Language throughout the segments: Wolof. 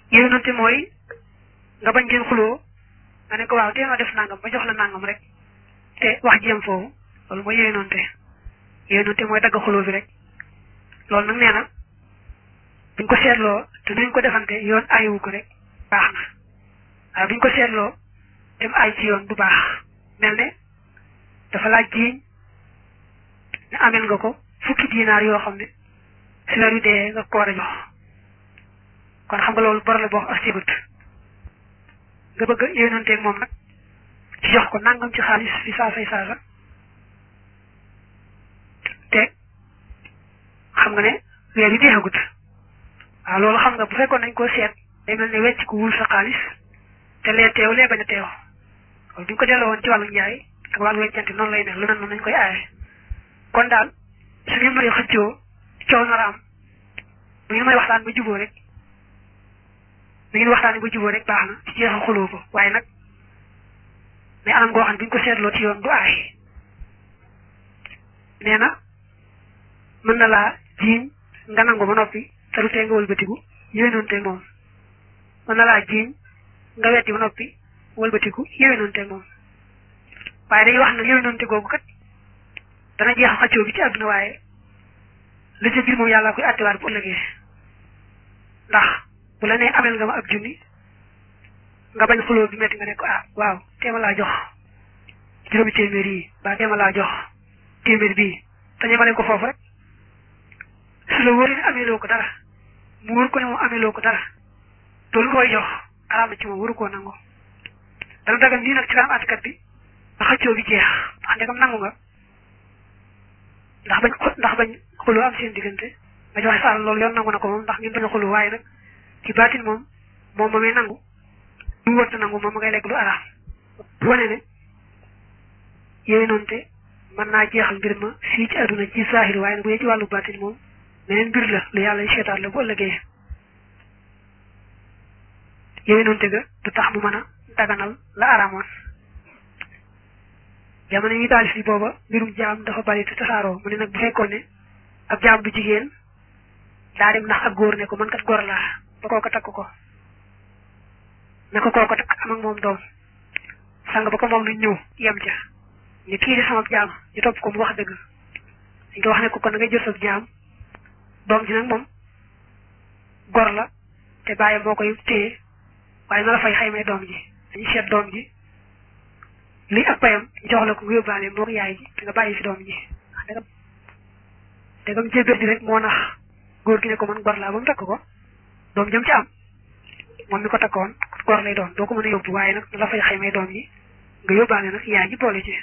yéenante mooy nga bañ ngeen xuloo nga ne ko waaw tee ma def nangam ba jox la nangam rek te wax jiyam foofu loolu mooy yéenante yéenante mooy dagg xuloo bi rek loolu nag nee na buñ ko seetloo te nuñ ko defante yoon ayiwu ko rek baax na waaye buñ ko seetloo dem ay ci yoon du baax mel ne dafa laaj jiiñ ne amel nga ko fukki dinaar yoo xam ne si weer wi dee nga ko war a jox kon xam nga loolu bor la boo xam asigut nga bëgg a yéenanteeg moom nag ci jox ko nangam ci xaalis fi saasay saasa te xam nga ne weer yi deexagut waaw loolu xam nga bu fekkoon nañ koo seet day mel ne wecc ko wul sa xaalis te lee teew lee bañ a teew loolu bu ñu ko delloo woon ci wàllu njaay ak wàllu weccante noonu lay mel lu mel noonu nañ koy aaye kon daal su ngeen may xëccoo coow nar a am bu ngeen may waxtaan ba juboo rek bu ngeen waxtaanee ba juboo rek baax na ci jeexal xuloo ko waaye nag mais anam goo xam ne bu ñu ko seetloo ci yoon du aay nee na mën na laa jiiñ nga nangu ba noppi te du tee nga wëlbatiku yéwénoonte moom mën na laa jiiñ nga weddi ba noppi wëlbatiku yéwénoonte moom waaye dañuy wax ne yéwénoonte googu kat dana jeexal xaccoo bi ci àdduna waaye li ca biir moom yàlla koy àttewaat bu ëllëgee ndax bu la nee amel nga ma ab junni nga bañ xuloo bi metti nga ne ko ah waaw teema laa jox juróomi téeméer yi ba teema laa jox téeméer bii te ñemale ko foofu rek su la wóoree ne ameeloo ko dara mu wóor ko ne moom ameeloo ko dara loolu koy jox araam na ci moom waru koo nangu dana dagal nii nag ci kanam àttekat bi ba xëccoo bi jeex ndax ndegam nangu nga ndax bañ ndax bañ xuloo am seen diggante nga joxe sa alal loolu yoon nangu na ko moom ndax ngeen bañ a xuloo waaye nag ci baatin moom moom ma may nangu lu wër te nangu moom ma ngay lekk lu araam bu wane ne yooyu noonu te mën naa jeexal mbir ma fii ci àdduna ci saahir waaye nag bu dee ci wàllu baatin moom meneen mbir la lu yàlla seetaat la bu ëllëgee yooyu noonu te ga du tax mu mën a daganal la araamoon jamono yi taalif yi booba mbirum jaam dafa bari te tasaaroo mu ne nag bu fekkoon ne ab jaam bu jigéen daa dem ndax ak góor ne ko man kat góor laa ba kooko takk ko ne ko kooko takk am ak moom doom sang ba ko moom luñ ñëw yem ca ni kii di sama jaam ñu topp ko mu wax dëgg dañ ko wax ne ko kon da ngay jël sa jaam doom ji nag moom gor la te bàyyi moo koy téye waaye na la fay xaymay doom ji dañuy seet doom ji lii ak payam jox la ko nga yóbbaale moo yaay ji te nga bàyyi fi doom ji dagam dagam jébér di rek moo nax góor gi ne ko man gor laa ba mu takk ko doom jëm ci am moom mi ko takkoon gor lay doon doo ko mën a yóbbu waaye nag na la fay xaymay doom ji nga yóbbaale nag yaay ji boole ci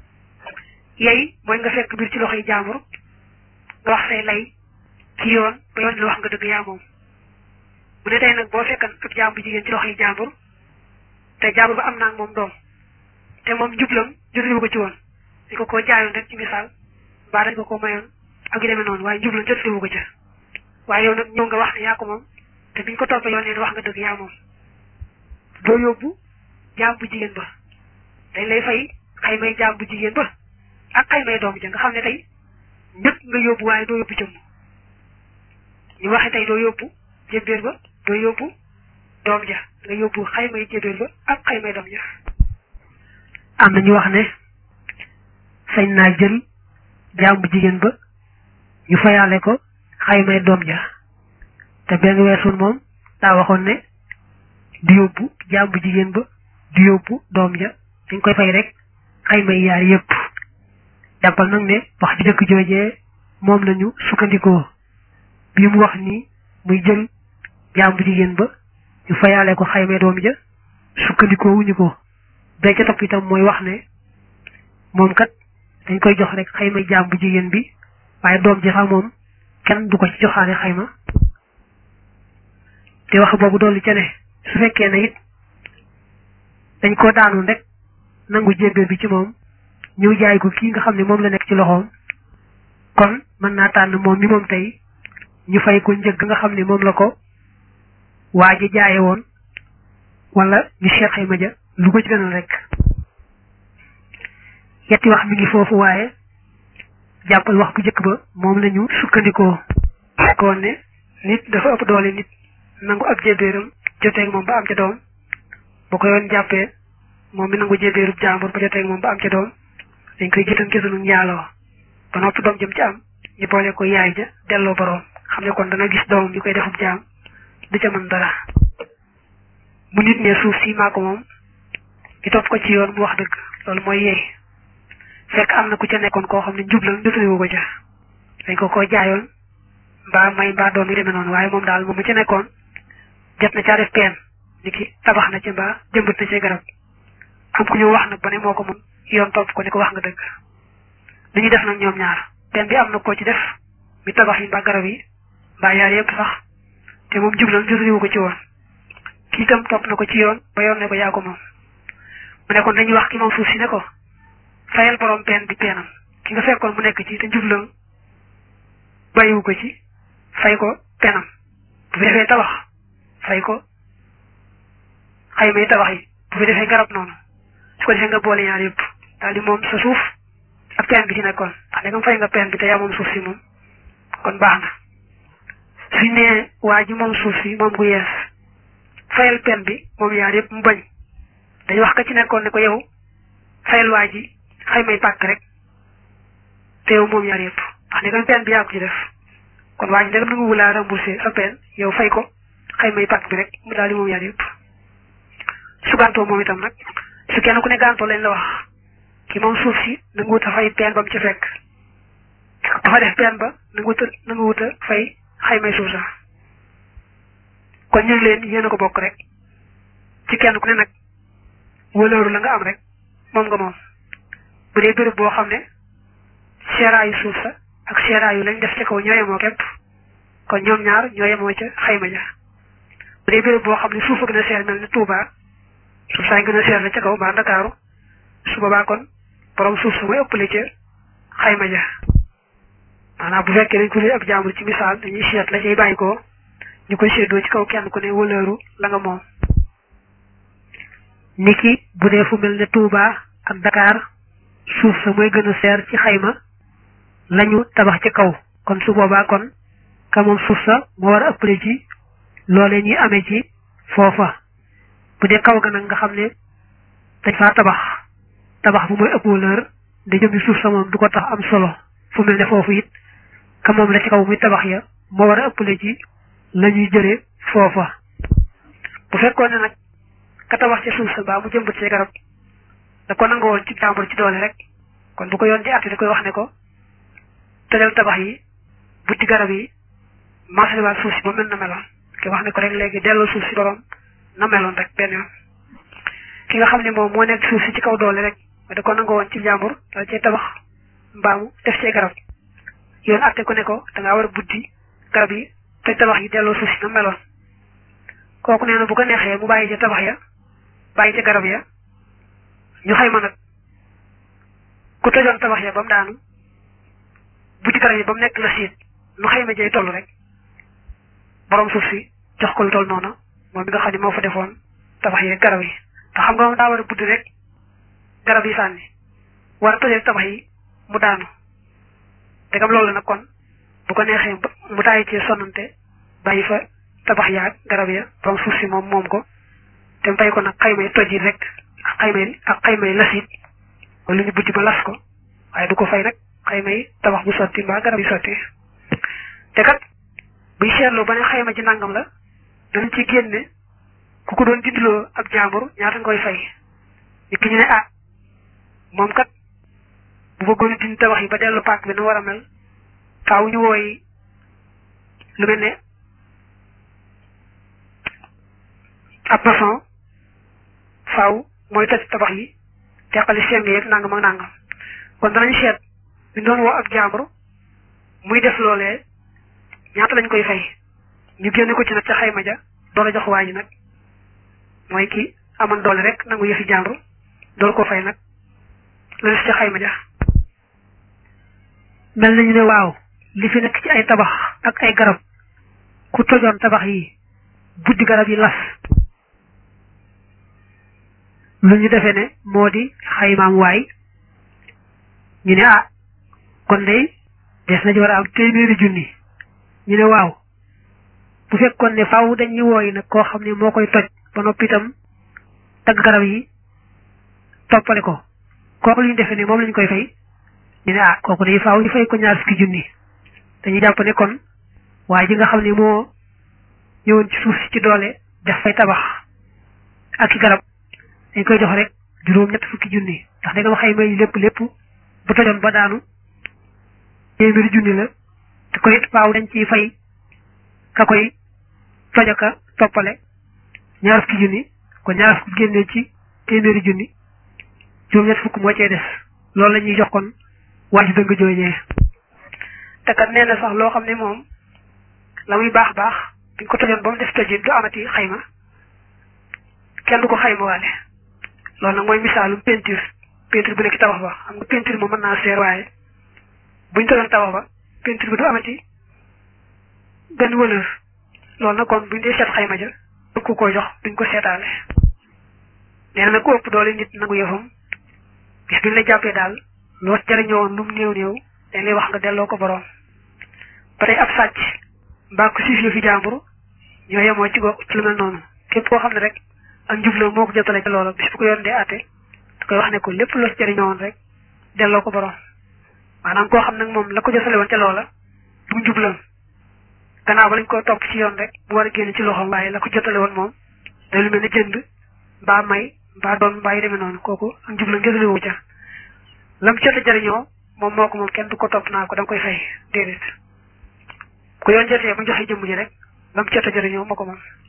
yey mooy nga fekk biir ci loxoy jaambur nga wax say lay ci yoon ba yoon la wax nga dëgg yaa moom bu ne tey nag boo fekkan ab jaam bu jigéen ci loxoy jaambur te jaambur ba am naa moom doom te moom njublam jotuñu ko ci woon dañ ko koo jaayoon rek ci misaal mbaa dañ ko ko mayoon ak yu demee noonu waaye njublam jotuñu ko ca waaye yow nag ñëw nga wax ne yaa ko moom te biñ ko toppee yoon leen wax nga dëgg yaa moom doo yóbbu jaam bu jigéen ba dañ lay fay xaymay jaam bu jigéen ba ak xaymay doom ja nga xam ne tey ñëpp nga yóbbu waaye doo yóbbu jëmm ñu waxe tey doo yóbbu jébbéer ba doo yóbbu doom ja nga yóbbu xaymay jébbéer ba ak xaymay doom ja am na ñu wax ne sañ naa jël jaam bu jigéen ba ñu fayaale ko xaymay doom ja te benn weesul moom daa waxoon ne du yóbbu jaam bu jigéen ba du yóbbu doom ja dañ koy fay rek xaymay yaar yépp jàppal nag ne wax ji dëkk joojee moom lañu sukkandikoo bi mu wax nii muy jël jaam bu jigéen ba ñu fayaale ko xaymay doom ja sukkandikoo wuñu ko bee ca topp itam mooy wax ne moom kat dañ koy jox rek xayma jaam bu jigéen bi waaye doom ji sax moom kenn du ko ci joxaale xayma te wax boobu dolli ca ne su fekkee ne it dañ koo daanoon rek nangu jébbéer bi ci moom ñëw jaay ko kii nga xam ne moom la nekk ci loxoom kon mën naa tànn moom mi moom tey ñu fay ko njëg nga xam ne moom la ko waa ji jaaye woon wala ñu seet xayma ja lu ko ci gënal rek yetti wax mi ngi foofu waaye jàppal wax bu njëkk ba moom la ñu sukkandikoo fekkoon ne nit dafa ëpp doole nit nangu ab jébbéeram joteeg moom ba am ca doom bu ko yoon jàppee moom mi nangu jébéerub jàmbur ba joteeg moom ba am ca doom dañ koy gitan gisunu njaaloo ba noppi doom jëm ci am ñu boole ko yaay ja delloo boroom xam ne kon dana gis doomam ñu koy defub jaam du ca mën dara mu nit ne suuf si maa ko moom ñu topp ko ci yoon mu wax dëgg loolu mooy yeey fekk am na ku ca nekkoon koo xam ne njublan jotulewu ko ca dañ ko ko jaayoon mbaa may mbaa doom yi demee noonu waaye moom daal moom mu ca nekkoon jot na caa def peen ni ki tabax na ci mbaa jëmbat na ci garab am ku ñu wax nag ba ne moo ko moom yoon topp ko ni ko wax nga dëgg li ñu def nag ñoom ñaar peen bi am na koo ci def mi tabax yi mbaa garab yi mbaa yaar yëpp sax te moom jublan jotulewu ko ci woon kii itam topp na ko ci yoon ba yoon ne ko yaa ko moom mu ne kon dañuy wax ki moom suuf si ne ko fayal borom peen bi peenam ki nga fekkoon mu nekk ci te njublan bàyyiwu ko ci fay ko peenam bu fi defee tabax fay ko xayma yi tabax yi bu fi defee garab noonu su ko defee nga boole ñaar yëpp daal di moom sa suuf ak peen bi ci nekkoon ndax léegi fay nga peen bi te yaa moom suuf si moom kon baax na suñ nee waa ji moom suuf si moom gu yees fayal peen bi moom yaar yëpp mu bañ dañu wax ka ci nekkoon ne ko yow fayal waa ji xaymay pàkk rek te yow moom yaar yëpp ndax ne kon peen bi yaa ko ci def kon waa ji ndegam nangu wulaa remboursé sa peen yow fay ko xaymay pàkk bi rek mu daal di moom yaar yëpp su gàntoo moom itam nag su kenn ku ne gàntoo lañ la wax ki moom suuf si nangu wut a fay peen ba mu ci fekk dafa def peen ba nangu wut a nangu wut a fay xaymay suuf sa kon ñu leen yéen a ko bokk rek ci kenn ku ne nag wëlooru la nga am rek moom nga moom bu dee béréb boo xam ne seeraayu suuf sa ak seeraayu lañ def ca kaw ñoo yemoo képp kon ñoom ñaar ñoo yemoo ca xayma ja bu dee béréb boo xam ne suuf a gën a seer mel ni Touba suuf saa gën a seer la ca kaw mbaa Ndakaaru su boobaa kon borom suuf sa mooy ëppale ca xayma ja maanaam bu fekkee dañ ko lay ab jàmbur ci misaal dañuy seet la cay bàyyi ko ñu koy séddoo ci kaw kenn ku ne wëlëru la nga moom niki bu dee fu mel ne Touba ak Dakar suuf sa mooy gën a seer ci xayma lañu tabax ci kaw kon su boobaa kon ka moom suuf sa moo war a ëppale ci loolee ñuy amee ci foofa bu dee kaw ga nag nga xam ne dañ faa tabax tabax bu mooy ëpp wëlër da jëm suuf sa moom du ko tax am solo fu mel ne foofu it ka moom la ci kaw muy tabax ya moo war a ëppale ci la ñuy jëlee foofa bu fekkoon ne nag ka tabax ci suuf sa mbaa mu jëmbat ci garab da ko nangoo woon ci jàmbur ci doole rek kon bu ko yoon di àtte da koy wax ne ko tëjal tabax yi butti garab yi maasaliwaat suuf si ba mel na meloon ki wax ne ko rek léegi delloo suuf si borom na meloon rek benn yoon ki nga xam ne moom moo nekk suuf si ci kaw doole rek da ko nangoo woon ci jàmbur dala cee tabax mbaamu def cee garab yoon àtte ko ne ko da ngaa war a buddi garab yi te tabax yi delloo suuf si na meloon kooku nee na bu ko neexee mu bàyyi ca tabax ya bàyyi ca garab ya ñu xayma nag ku tëjoon tabax ya ba mu daanu buddi garab yi ba mu nekk la siit nu xayma jay toll rek borom suuf si jox ko lu toll noonu moom mi nga xam ne moo fa defoon tabax yi garab yi te xam nga moom daa war a buddi rek garab yi sànni war a tëjee tabax yi mu daanu degam loolu nag kon bu ko neexee mu tàyyi ci sonnante bàyyi fa tabax yaag garab ya borom suuf si moom moom ko te mu fay ko nag xaymay toj yi rek ak xaymay ak xaymay lasit wala ñu buddi ba las ko waaye du ko fay nag xaymay tabax bu sotti mbaa garab yi sotti te kat buy seetloo ba ne xayma ci nangam la dañ ci génne ku ko doon dindiloo ab jàmbur ñaata nga koy fay nit ki ñu ne ah moom kat bu bëggoon a dindi tabax yi ba dellu paak bi nu war a mel faaw ñu wooy lu mel ne ab maçon faaw mooy toj tabax yi teqali seng yeeg nangam ak nangam kon danañ seet ñu doon woo ab jàmbur muy def loolee ñaata lañ koy fay ñu génne ko ci nag ca xayma ja doole jox waa ji nag mooy ki amoon doole rek nangu yëfi jàmbur dool ko fay nag la des ca xayma ja mel nañu ne waaw li fi nekk ci ay tabax ak ay garab ku tojoon tabax yi buddi garab yi las lu ñu defee ne moo di xaymaam waay ñu ne ah kon day des na ci war a am téeméeri junni ñu ne waaw bu fekkoon ne faaw dañuy wooyi nag koo xam ne moo koy toj ba noppi itam tagg garab yi toppale ko kooku lu ñu defee ne moom lañ koy fay ñu ne ah kooku day faaw ñu fay ko ñaar fukki junni dañuy jàpp ne kon waaye ji nga xam ne moo ñëwoon ci suuf si ci doole def fay tabax ak i garab dañ koy jox rek juróom ñett fukki junni ndax da nga ma xayma yi lépp lépp bu tojoon ba daanu téeméeri junni la te koy faaw dañ ciy fay ka koy tojaka toppale ñaar fukki junni kon ñaar fukki génnee ci téeméeri junni juróom ñett fukk moo cee des loolu la ñuy jox kon waa ji dëng jooñee te kat nee na sax loo xam ne moom la muy baax baax biñ ko tojoon ba mu def tojit du amati xayma kenn du ko xayma waale loolu nag mooy misaalum peinture peinture bu nekk tabax ba xam nga peinture moom mën naa seer waaye buñ tojoon tabax ba peinture bi du amati benn valeur loolu nag kon buñ dee seet xayma ja du ko ko jox duñ ko seetaale nee na nag ku ëpp doole nit nangu yëfam bis biñ la jàppee daal loo jëriñoo lu mu néew néew dañ lay wax nga delloo ko borom ba tey ab sàcc mbaa ko siif fi jàmbur ñoo yemoo ci go ci lu mel noonu képp koo xam ne rek ak njubla moo ko jotale ci loola bis bu ko yoon dee àtte da koy wax ne ko lépp loo ci jëriñoo woon rek delloo ko borom maanaam koo xam nag moom la ko jotale woon ca loola du njublam gannaaw ba lañ ko topp ci yoon rek bu war a génn ci loxoom waaye la ko jotale woon moom day lu mel ne jënd mbaa may mbaa doon mbaa yu demee noonu kooku ak njublam gësale wu ca lam jot a jëriñoo moom moo ko moom kenn du ko topp naa ko da nga koy fay déedéet ku yoon jotee bu joxe jëmm ji rek lam jot a jëriñoo moo ko moom